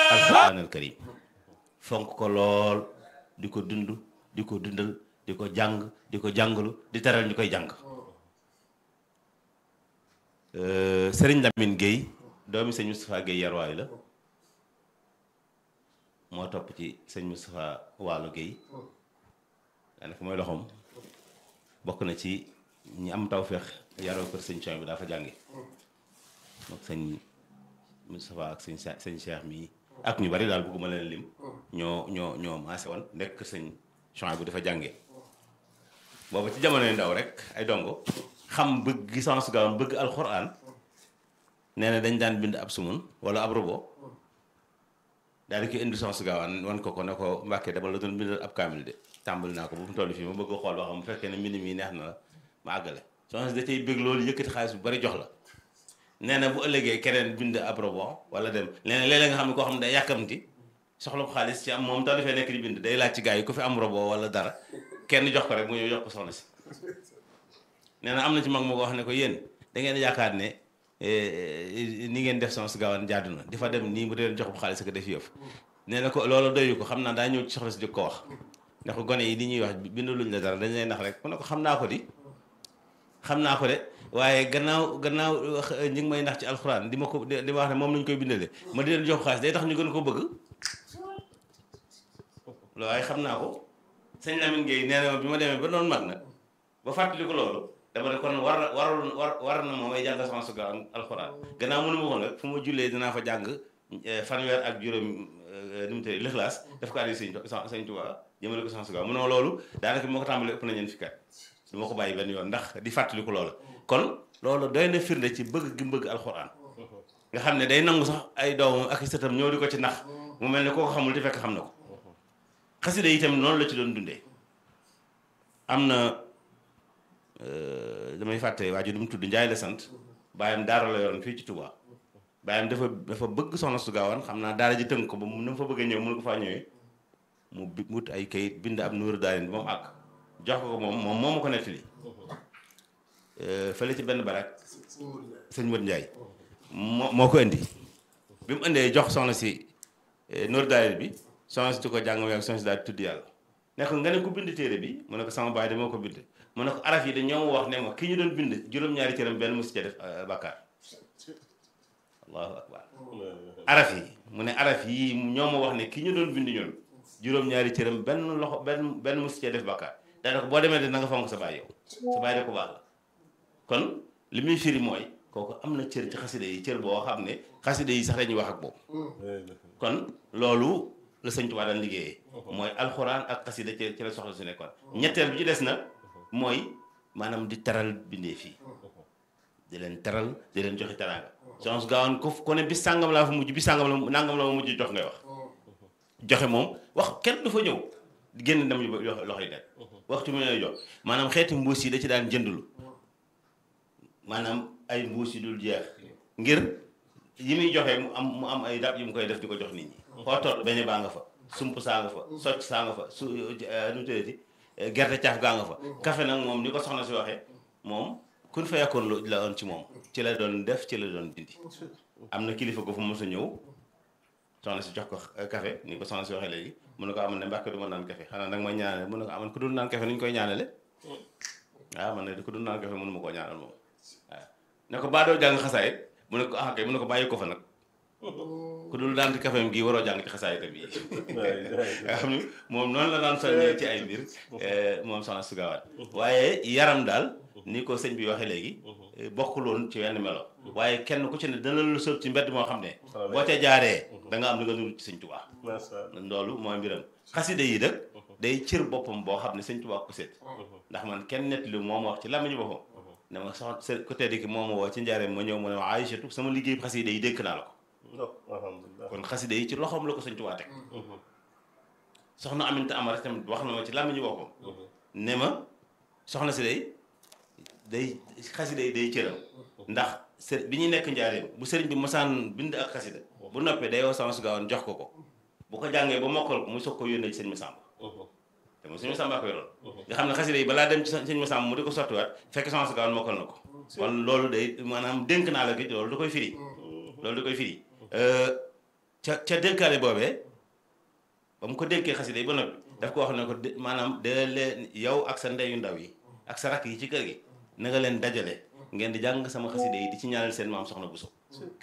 alquran al karim fonk ko lool di ko dund di ko dundal di ko jàng di ko jàngalu di teral ñu koy jàng sëriñ Lamine Guèye doomi sëñ Moustapha Guèye yarwaay la moo topp ci sëñ Moustapha Waalo Guèye daanaka mooy loxoom bokk na ci ñi am tawféex yaroo kër sëñ Coy bi daa fa jànge mook sëñ Moustapha ak sëñ sëñ Cheikh mii ak ñu bari daal bëgguma leen lim ñoo ñoo ñoo maase woon nekk kër sëñ Coy bu dafa jànge boobu ci jamonoy ndaw rek ay dongo xam bëgg gi sans gaawoon bëgg alxuraan nee na dañ daan bind ab sumun wala ab robo daal di koy indi sans gaawaan wan ko ko ne ko mbàkkee dama la doon bindal ab kaamil de tàmbali naa ko bu mu toll fii ma bëgg xool ba xam bu fekkee ne mbind mi neex na la ma àggale sans da cay bëgg loolu yëkkati xaalis bu bari jox la nee na bu ëllëgee keneen bind ab robo wala dem leneen léeg-léeg nga xam ne koo xam ne day yàkkamti soxla ko xaalis ci am moom tax dafay nekk di bind day laaj ci gars yi ku fi am robo wala dara kenn jox ko rek mu ñëw jox ko soxna si nee na am na ci mag moo ko wax ne ko yéen da ngeen yaakaar ne ni ngeen def sans gaawaan jaadu na di fa dem nii mu dee jox bu xaalis ko def yëf nee na ko loolu doyu ko xam naa daa ñëw ci soxla si jóg ko wax ne ko gone yi li ñuy wax bindu luñ la dara dañ lay nax rek mu ne ko xam naa ko di xam naa ko de waaye gannaaw gannaaw ñi ngi may nax ci alxuraan di ma ko di ma wax ne moom lañ koy bindalee ma di leen jox xaalis day tax ñu gën ko bëgg loolu waaye xam naa ko sëñ Lamine Gueye nee na ma bi ma demee ba doon mag nag ba fàttali ko loolu dama ne kon war na warul war war na ma may jàng sama suga alxuraan gannaaw mënu ma ko nag fu ma jullee dinaa fa jàng fanweer ak juróom nu mu tëddee lixlaas def ko addi sëñ sëñ Tuubaa jëmale ko sama suga mu ne loolu daanaka bi ma ko tàmbalee ëpp na ñeen fikkat du ma ko bàyyi benn yoon ndax di fàttali ko loolu kon loolu doy na firnde ci bëgg gi bëgg alxuraan nga xam ne day nangu sax ay doomam ak i sëtam ñëw di ko ci nax mu mel ne koo ko xamul te fekk xam na ko xasida yi itam noonu la ci doon dundee am na damay fàtte waa ji du mu tudd Njaay la sant bàyyam daara la yoroon fii ci Touba bàyyam dafa dafa bëgg soxna su gaawaan xam naa daara ji tënk ko ba mu na fa bëgg a ñëw mënu ko faa ñëwee mu bi wut ay kayit bind ab numéro daarin ba mu àgg jox ko ko moom moom moo ma ko nettali fële ci benn barak sëñ Modou Ndiaye moo moo ko indi bi mu indee jox soxna si numéro daarin bi soxna si di ko jàng ak soxna si daal tudd yàlla ne ko nga ne ko bind téere bi mu ne ko sama baay de moo ko bind mu ne ko araf yi de ñoo ma wax ne ma ki ñu doon bind juróom-ñaari cëram benn musi ca def bàkkaar allahu akbar araf yi mu ne araf yi ñoo ma wax ne ki ñu doon bind ñoom juróom-ñaari cëram benn loxo benn benn musi ca def bàkkaar daanaka boo demee de na nga fonk sa baay yow sa baay de ko baax la kon li muy firi mooy kooku am na cër ci xaside yi cër boo xam ne xaside yi sax dañuy wax ak boobu kon loolu la sëñ Tuubaa daan liggéeyee mooy alxuraan ak xasida ci ci la soxla su nekkoon ñetteel bi ci des nag mooy maanaam di teral bindee fii di leen teral di leen joxe teraanga soxna su gaawoon ko ko ne bis sàngam laa fa mujj bis sàngam la nangam la ma mujj jox ngay wax joxe moom wax kenn du fa ñëw génn dem loxo yi nekk waxtu mu ne jox maanaam xeeti mbuus yi da ci daan jëndulu maanaam ay mbuus yi dul jeex ngir yi muy joxe mu am mu am ay dab yi mu koy def di ko jox nit ñi foo toll beñe baa nga fa sump saa nga fa socc saa nga fa su nu tëddati gerte caaf gaa nga fa café nag moom ni ko soxna si waxee moom kun fa yàkkoon lu la woon ci moom ci la doon def ci la doon dindi am na kilifa ko fu mos a ñëw soxna si jox ko café ni ko soxna si waxee léegi mun na ko amal ne mbàkke du ma naan café xanaa nag ma ñaanale mun na ko amal ku dul naan café nu ñu koy ñaanale waaw man ne ku dul naan café mënu ma koo ñaanal moom waaw ne ko baa doo jàng xasaay mu ne ko ah kay mu ne ko bàyyi ko fa nag ku dul daan ci kafeem gi waroo jàng ci xasaay tam yi nga xam ni moom noonu la daan soññee ci ay mbir moom soxna su gaawaat waaye yaram daal ni ko sëñ bi waxee léegi bokkuloon ci wenn melo waaye kenn ku ci ne dana lu sëb ci mbedd moo xam ne boo ca jaaree da nga am li nga nuru ci sëñ Tuubaa loolu mooy mbiram xaside yi nag day cër boppam boo xam ne sëñ Tuubaa ko seet ndax man kenn nett li moom wax ci làmmiñu boppam ne ma sox ku tedd ki moom woo ci njaareem ma ñëw mu ne ma Aïchatu sama liggéey xaside yi dénk naa la ko kon xaside yi ci loxoom la ko sëñ Tuubaa teg soxna Aminta Amar tamit wax na ma ci làmmiñu boppam ne ma soxna si day day xaside yi day cëram ndax së bi ñuy nekk njaareem bu sëriñ bi mosaan bind ak xasida bu noppee day woo sama su gaawoon jox ko ko bu ko jàngee ba mokkal ko mu soog ko yónnee ci sëñ Masamba te moom sëñ Masamba ko yoroon nga xam ne xaside yi balaa dem ci sëñ Masamba mu di ko sottiwaat fekk sama su gaawoon mokkal na ko kon loolu day maanaam dénk naa la gi loolu da koy firi loolu da koy firi ca ca dénkaale boobee ba mu ko dénkee xasida yi ba noppi daf ko wax ne ko maanaam de leen yow ak sa ndeyu ndaw yi ak sa rakk yi ci kër gi na nga leen dajale ngeen di jàng sama xasida yi di ci ñaanal seen maam soxna Bousso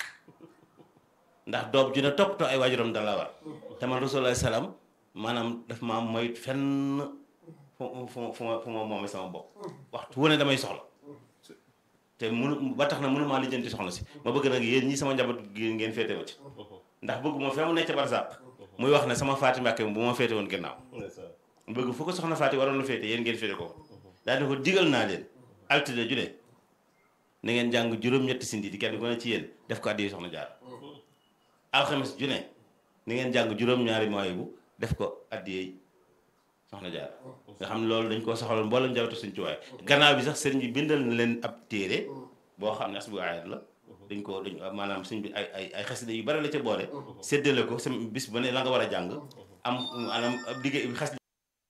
ndax doom ju ne toppatoo ay waajuram da la war te man rasulullah salaam maanaam daf maa moyt fenn fu fu fu ma fu ma moomee sama bopp waxtu wu ne damay soxla te munu ba tax na mënumaa lijjanti soxna si ma bëgg nag yéen ñi sama njaboot gi ngeen féete ma ci ndax bëgg ma fee mu nekk ca barsàq muy wax ne sama faati mbàkke bu ma féete woon gannaaw bëgg fu ko soxna faati waroon na féete yéen ngeen féete ko daal di ko digal naa leen altine ju ne na ngeen jàng juróom-ñetti sindi di kenn ku ne ci yéen def ko addi soxna jaar alxames ju ne ni ngeen jàng juróom-ñaari mooy bu def ko addi soxna jaar nga xam ne loolu dañ koo soxaloon mboolem njabootu suñ tuwaay gannaaw bi sax sëriñ bi bindal na leen ab téere boo xam ne as bu ayat la dañ ko dañ maanaam suñ bi ay ay ay xasida yu bari la ca boole séddale ko sa bis ba ne la nga war a jàng am maanaam ab liggéey xasida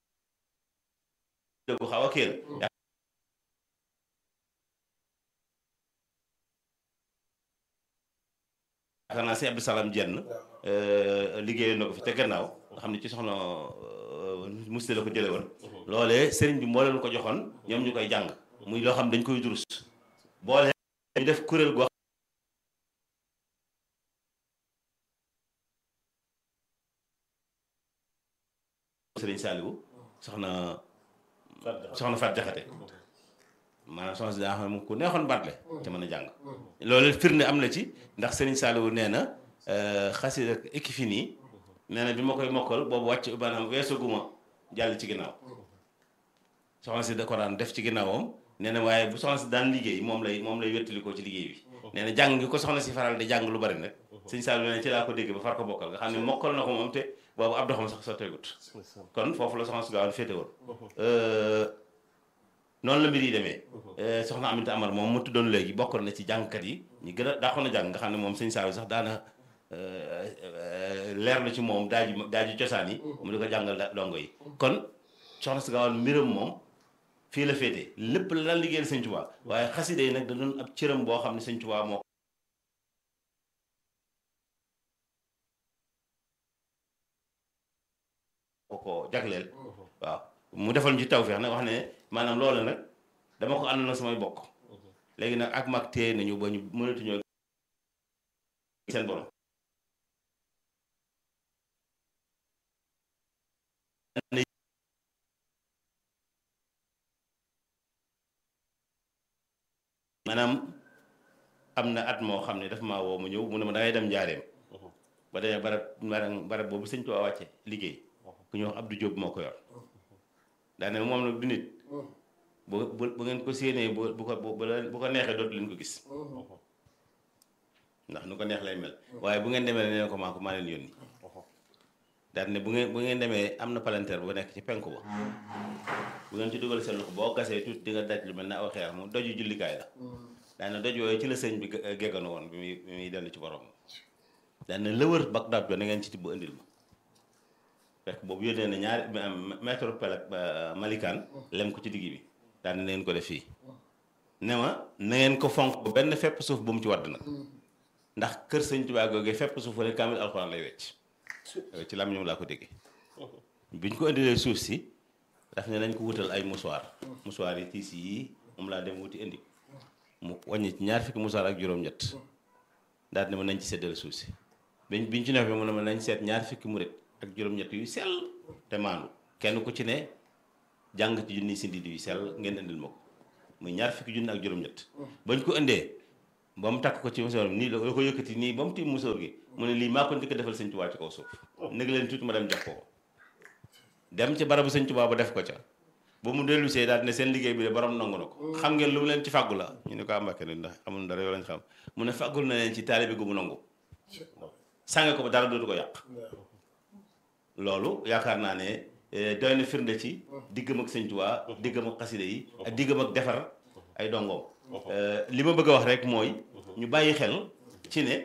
bu xaw a kéel yaakaar naa si Abdou Salam jenn liggéey na ko fi te gannaaw nga xam ne ci soxna musti la ko jële woon loolee sëriñ bi moo leen ko joxoon ñoom ñu koy jàng muy loo xam dañ koy durus boole ñu def kuréel goo sëriñ Saliou soxna soxna Fat Jaxate maanaam soxna si daa xam ne ku neexoon baatle te mën a jàng loolu firnde am na ci ndax sëriñ Saliou nee na xasida équipe nii nee na bi ma koy mokkal boobu wàcc maanaam weesaguma jàll ci ginnaaw soxna si da ko daan def ci ginnaawam nee na waaye bu soxna si daan liggéey moom lay moom lay wettalikoo ci liggéey bi nee na jàng gi ko soxna si faral di jàng lu bari nag sëñ Saliou nee na ci laa ko dégg ba far ko bokkal nga xam ne mokkal na ko moom te boobu ab doxam sax sotteegut kon foofu la soxna si gaawoon féete woon noonu la mbir yi demee soxna Aminta Amar moom mu tuddoon léegi bokkoon na ci jàngkat yi ñu gën a daaxoon a jàng nga xam ne moom sëñ Saliou sax daana leer na ci moom daaju daaju cosaan yi mu di ko jàngal dongo yi kon soxna si gaawal mbiram moom fii la féete lépp la daan liggéeyal sëñ Tuubaa waaye xasida yi nag da doon ab cëram boo xam ne sëñ Tuubaa moo ko ko jagleel waaw mu defal ñu ci tawfeex nag wax ne maanaam loolu nag dama ko ànd na samay bokk léegi nag ak mag téye nañu ba ñu mënatuñoo seen borom maanaam am na at moo xam ne dafa maa woo mu ñëw mu ne ma dangay dem njaareem ba demee barab barab boobu sëñ Tuubaa wàcce liggéey ku ñuy wax Abdou Diop moo ko yor daane moom nag du nit bu bu ngeen ko séenee bu bu ko bu ko neexee dootu leen ko gis ndax nu ko neex lay mel waaye bu ngeen demee ne ko maa ko maa leen yónni daal ne bu ngeen bu ngeen demee am na palanteer bu nekk ci penku ba bu ngeen ci dugal seen loxo boo gasee tuuti di nga daj lu mel ne aw xeer moom doju jullikaay la daal ne doj yooyu ci la sëñ bi gegganu woon bi muy bi muy dellu ci borom daal ne lëwër Bagdad ba na ngeen ci tibb indil ma fekk boobu yónnee na ñaari mètre pelek malikaan lem ko ci digg bi daal ne ngeen ko def fii ne ma na ngeen ko fonk ba benn fepp suuf bu mu ci wadd nag ndax kër sëñ Tuubaa googee fepp suuf wala kaamil alxuraan lay wecc ci lam ñoom laa ko déggee bi ñu ko indilee suuf si daf ne nañ ko wutal ay musuwaar musuwaar yi tiis yi moom laa dem wuti indi mu wàññi ci ñaar fukki musuwaar ak juróom-ñett daal ne ma nañ ci seddale suuf si biñ biñ ci nefee mu ne ma nañ seet ñaar fukki murit ak juróom-ñett yu sell te maandu kenn ku ci ne jàng ci junni si ndidi yu sell ngeen indil ma ko muy ñaar fukki junni ak juróom-ñett bañ ko indee ba mu takk ko ci musóor nii la ko yëkkati nii ba mu tiim musóor gi mu ne lii maa ko njëkk a defal sëñ Tuubaa ci kaw suuf nég leen tuuti ma dem jox ko ko dem ci barabu sëñ Tuubaa ba def ko ca ba mu dellu see daal ne seen liggéey bi de borom nangu na ko xam ngeen lu mu leen ci fàggu la ñu ne ko àmbake ne ndax amul dara yoo lañ xam mu ne fàggul na leen ci taalibe gu mu nangu sànge ko ba dara dootu ko yàq loolu yaakaar naa ne doy na firnde ci diggam ak sëñ Tuubaa diggam ak xaside yi ak diggam ak defar ay dongoom li ma bëgg a wax rek mooy ñu bàyyi xel ci ne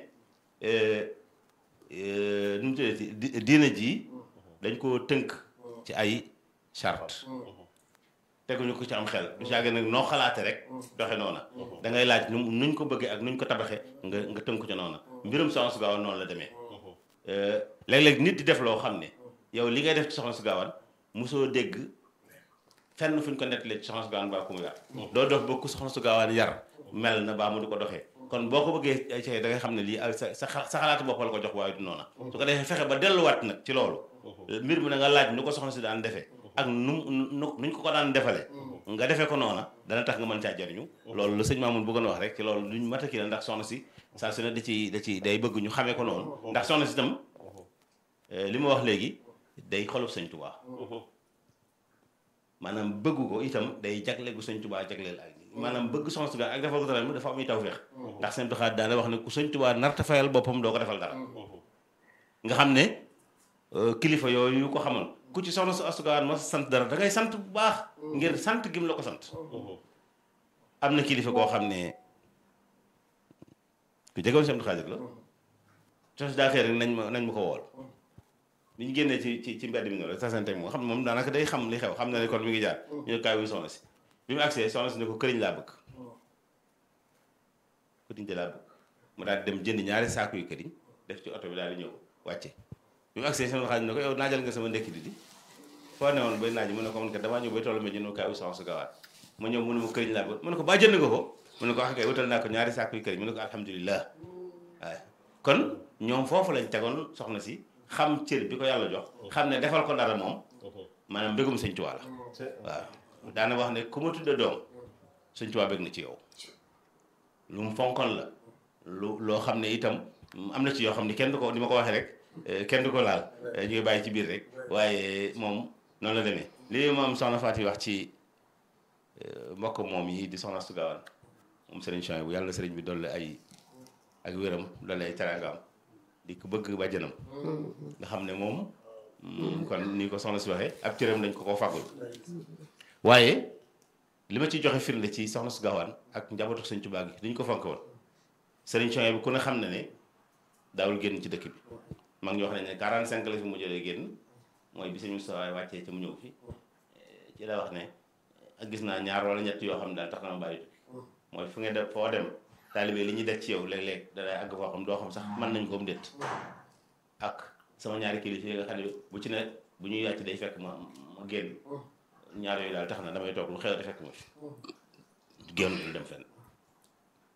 nu mu tuddati diina ji dañ koo tënk ci ay charte teguñu ko ci am xel du caage nag noo xalaate rek doxe noona da ngay laaj nu nuñ ko bëggee ak nuñ ko tabaxe nga nga tënku ci noona mbirum Soxna Su Gaaw noonu la demee léeg-léeg nit di def loo xam ne yow li ngay def ci soxna su gaawaan mosoo dégg fenn fu ñu ko nettalee ci soxna su gaawaan baa ku mu yar doo dox ba ku soxna su gaawaan yar mel na baa mu di ko doxee kon boo ko bëggee ay da ngay xam ne lii sa sa sa xalaatu bopp la ko jox waaye du noona su ko defee fexe ba delluwaat nag ci loolu mbir mi na nga laaj nu ko soxna si daan defee ak nu nu nuñ ko ko daan defale nga defee ko noona dana tax nga mën caa jariñu loolu la sëñ Mamoun bëggoon wax rek ci loolu luñ mat a kii la ndax soxna si saa su ne da ci da ci day bëgg ñu xamee ko noonu ndax soxna si itam li ma wax léegi day xolub sëñ Tuubaa maanaam bëgg ko itam day jagle gu sëñ Tuubaa jagleel ak maanaam bëgg soxna si ak defal ko dara dafa am tawfeex ndax sëñ Tuubaa daana wax ne ku sëñ Tuubaa narta fayal boppam doo ko defal dara nga xam ne kilifa yooyu ko xamal ku ci soxna su asugaan ma sant dara da ngay sant bu baax ngir sant gim la ko sant am na kilifa koo xam ne ku jegoon sëñ Xaadir la sos daa xëy rek nañ ma nañ ma ko wool bi ñu génnee ci ci ci mbedd mi noonu rek tasante moom xam ne moom daanaka day xam li xew xam na ne kon mi ngi jaar ñu ne kaay wuy soxna si bi mu agsee soxna si ne ko këriñ laa bëgg këriñ de laa bëgg mu daal di dem jënd ñaari saaku yu këriñ def ci oto bi daal di ñëw wàcce bi mu agsee seen xaalis ne ko yow naajal nga sama ndekki di di foo ne woon bay naaj mu ne ko man kat damaa ñëw bay tollu ma jënd kaay wuy soxna si gawaat ma ñëw mu ne ma këriñ laa bëgg mu ne ko baa jënd nga ko mu ne ko wax kay wutal naa ko ñaari saaku yu këriñ mu ne ko alhamdulilah waaye kon ñoom foofu lañ tegoon soxna si xam cër bi ko yàlla jox xam ne defal ko dara moom maanaam mbégum sëñ Tuubaa la waaw daana wax ne ku ma tudde doom sëñ Tuubaa bég na ci yow lu mu fonkoon la lu loo xam ne itam am na ci yoo xam ne kenn du ko ni ma ko waxee rek kenn du ko laal ñu ngi bàyyi ci biir rek waaye moom noonu la demee lii moom soxna Faati wax ci mbokk moom yi di soxna su gaawaan moom sëriñ Chouaïbou bu yàlla na sëriñ bi dolli ay ak wéram dolli ay teraangaam di ko bëgg bàjjanam nga xam ne moom kon ni ko soxna si waxee ab cëram dañ ko ko fàggul waaye li ma ci joxe firnde ci soxna su gaawaan ak njabootu sëñ Tuubaa gi duñ ko fonk woon sëriñ Chouaïbou bi ku ne xam ne ne daawul génn ci dëkk bi mag ñi wax nañ ne 45 la fi mu jëlee génn mooy bi sëñ Moustapha wàccee ci mu ñëw fi ci la wax ne ak gis naa ñaar wala ñett yoo xam ne daal tax na ma bàyyi tukki mooy fu nga def foo dem taalibe li ñuy def ci yow léeg-léeg danay àgg foo xam doo xam sax mën nañ ko mu déet ak sama ñaari kilifa yi nga xam ne bu ci ne bu ñuy yàcc day fekk ma ma génn ñaar yooyu daal tax na damay toog lu xew te fekk ma fi génn lu dem fenn